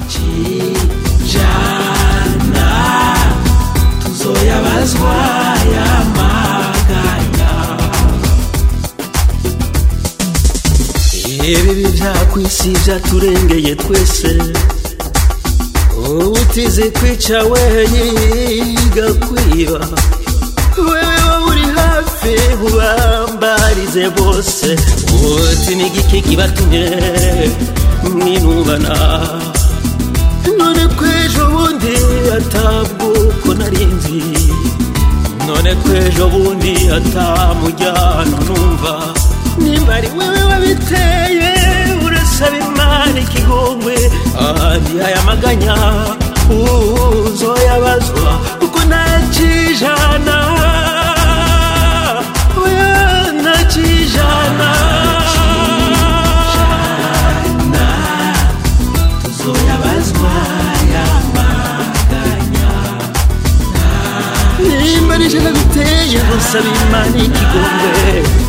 kijana tuzoyabazwa yamaganya ibibi vyakwisi vyaturengeye twese utize kwica weyiga kwiba wewe uri hafi ubambarize bose uti n'igiki kibatumye mwinubana none kwejo bundi atabwuko narinzi none kwejo bundi atamujyano numva nimba ari wewe wabiteye urasaba imana ikigongwe ahandi aya maganya uzoyabazwa kuko ntakijana oya ntakijana tuzoyabazwa yamaganya nimba nije nabiteye gusaba imana ikigongwe